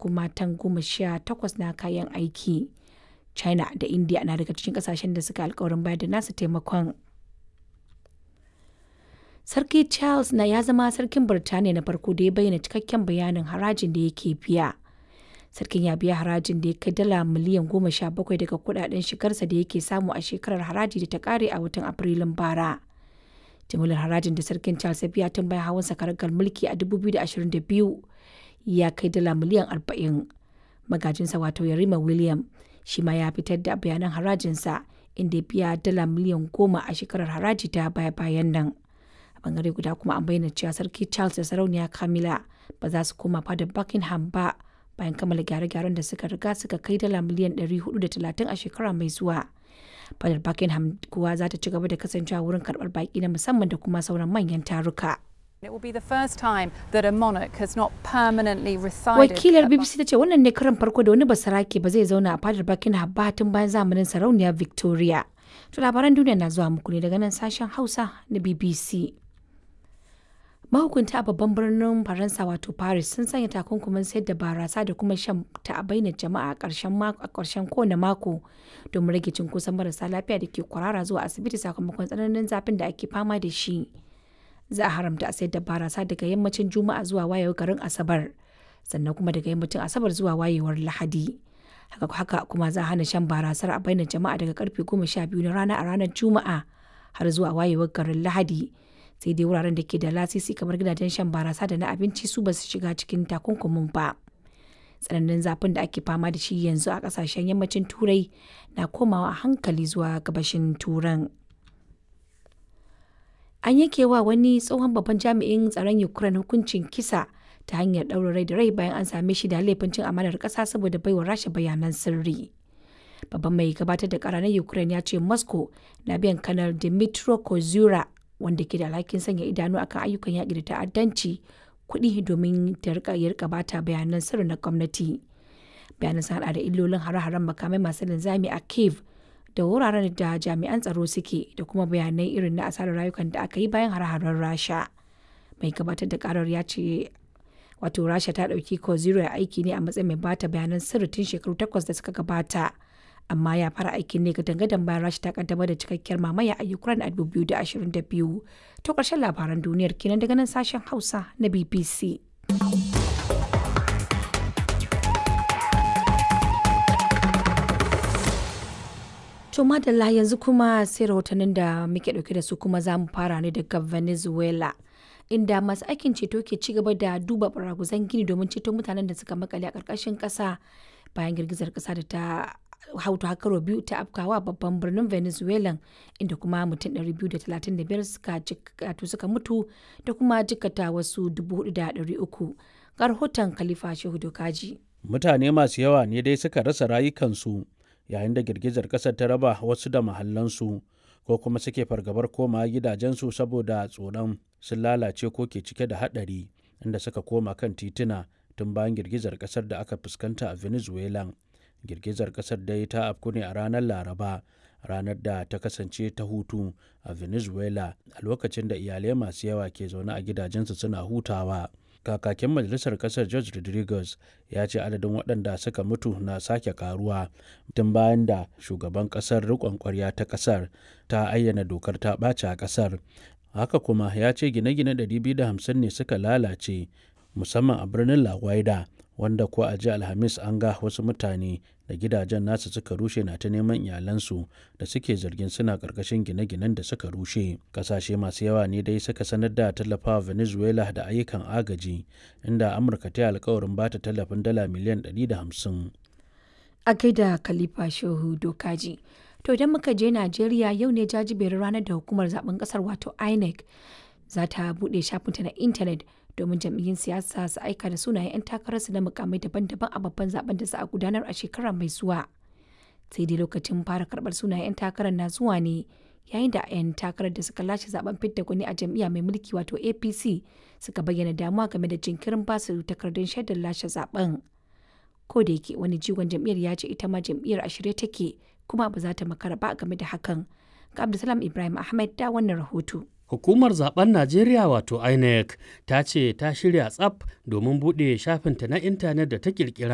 kuma tan goma sha takwas na kayan aiki. China da India na daga cikin kasashen da suka alkawarin bayar da nasu taimakon. Sarki Charles na ya zama sarkin Birtaniya na farko da ya bayyana cikakken bayanin harajin da yake biya. Sarkin ya biya harajin da ya kai dala miliyan goma sha bakwai daga kudaden shigarsa da yake samu a shekarar haraji da ta kare a watan Afrilun bara. Jimillar harajin da sarkin Charles ya biya tun bayan hawan sakaragar mulki a 2022 ya kai dala miliyan 40. Magajinsa wato Yarima William shi ma ya fitar da bayanan harajinsa inda ya biya dala miliyan goma a shekarar haraji ta baya-bayan nan. A bangare guda kuma an bayyana cewa sarki Charles da sarauniya Camilla ba za su koma fadar Buckingham ba bayan kammala gyare-gyaren da suka riga suka kai dala miliyan 430 a shekara mai zuwa. Fadar Buckingham kuwa za ta ci gaba da kasancewa wurin karɓar baƙi na musamman da kuma sauran manyan taruka. It will be the first time that a monarch has not permanently resided. Wakilar BBC ta ce wannan ne karan farko da wani basarake ba zai zauna a fadar Buckingham ba tun bayan zamanin sarauniya Victoria. To labaran duniya na zuwa muku ne daga nan sashen Hausa na BBC. Mahukunta a babban birnin Faransa wato Paris sun sanya takunkumin sayar da barasa da kuma shan ta a bainar jama'a a ƙarshen kowane mako domin rage cunkoson marasa lafiya da ke kwarara zuwa asibiti sakamakon tsananin zafin da ake fama da shi. Za a haramta a sayar da barasa daga yammacin Juma'a zuwa wayewar garin Asabar, sannan kuma daga yammacin Asabar zuwa wayewar Lahadi. Haka haka kuma za a hana shan barasar a bainar jama'a daga karfe goma sha biyu na rana a ranar Juma'a har zuwa wayewar garin Lahadi. sai dai wuraren da ke da lasisi kamar gidajen shan barasa da na abinci su ba su shiga cikin takunkumin ba tsananin zafin da ake fama da shi yanzu a kasashen yammacin turai na komawa a hankali zuwa gabashin turan an yanke wa wani tsohon babban jami'in tsaron ukraine hukuncin kisa ta hanyar ɗaurin rai da rai bayan an same shi da laifin cin amanar ƙasa saboda baiwa rasha bayanan sirri babban mai gabatar da ƙara na ukraine ya ce moscow na biyan kanar dimitro kozura wanda ke da alhakin sanya idanu akan ayyukan yaƙi da ta'addanci kuɗi domin ta rika ya rika bata bayanan sirri na gwamnati bayanan sun hada da illolin hare-haren makamai masu linzami a kiev da wuraren da jami'an tsaro suke da kuma bayanai irin na asarar rayukan da aka yi bayan hare-haren rasha mai gabatar da karar ya ce wato rasha ta ɗauki ko zero aiki ne a matsayin mai bata bayanan sirri tun shekaru takwas da suka gabata amma ya fara aikin ne ga dangadan bayan rashi ta kaddamar da cikakkiyar mamaya a ukraine a 2022 to karshen labaran duniyar kenan daga nan sashen hausa na bbc to madalla yanzu kuma sai rahotannin da muke dauke da su kuma za mu fara ne daga venezuela inda masu aikin ceto ke ci gaba da duba baraguzan gini domin ceto mutanen da suka makale a ƙarƙashin ƙasa bayan girgizar ƙasa da ta hautu hakaro biyu ta afkawa babban birnin venezuela inda kuma mutum 235 suka jikatu suka mutu da kuma jikata wasu 4,300 ga rahoton khalifa shehu dokaji mutane masu yawa ne dai suka rasa rayukansu yayin da girgizar ƙasar ta raba wasu da mahallansu ko kuma suke fargabar koma gidajensu saboda tsoron sun lalace ko ke cike da haɗari inda suka koma kan tituna tun bayan girgizar ƙasar da aka fuskanta a venezuela girgizar kasar dai ta afku ne a ranar laraba ranar da ta kasance ta hutu a venezuela a lokacin da iyalai masu yawa ke zaune a gidajensu suna hutawa kakakin majalisar kasar george rodriguez ya ce adadin waɗanda suka mutu na sake karuwa tun bayan da shugaban kasar riƙon kwarya ta kasar ta ayyana dokar ta ɓace a kasar haka kuma ya ce gine-gine 250 ne suka lalace musamman a birnin la Guaida wanda ko a ji alhamis an ga wasu mutane da gidajen nasu suka rushe na ta neman iyalansu da suke zargin suna karkashin gine-ginen da suka rushe kasashe masu yawa ne dai suka sanar da tallafawa venezuela da ayyukan agaji inda amurka ta yi alkawarin bata tallafin dala miliyan 150 a gaida khalifa shehu dokaji to idan muka je najeriya yau ne jajiberin ranar da hukumar zaben kasar wato inec za ta buɗe shafinta na intanet domin jam'iyyun siyasa su aika da sunayen 'yan takararsu na mukamai daban-daban a babban zaben da za a gudanar a shekara mai zuwa sai dai lokacin fara karbar sunayen 'yan takarar na zuwa ne yayin da 'yan takarar da suka lashe zaben fidda gwani a jam'iyya mai mulki wato apc suka bayyana damuwa game da jinkirin basu takardun shaidar lashe zaben ko da yake wani jigon jam'iyyar ya ce ita ma jam'iyyar a shirye take kuma ba za ta makara ba game da hakan ga abdulsalam ibrahim ahmed da wannan rahoto Hukumar zaben Najeriya wato INEC ta ce ta shirya tsaf domin buɗe shafinta na intanet da ta kirkira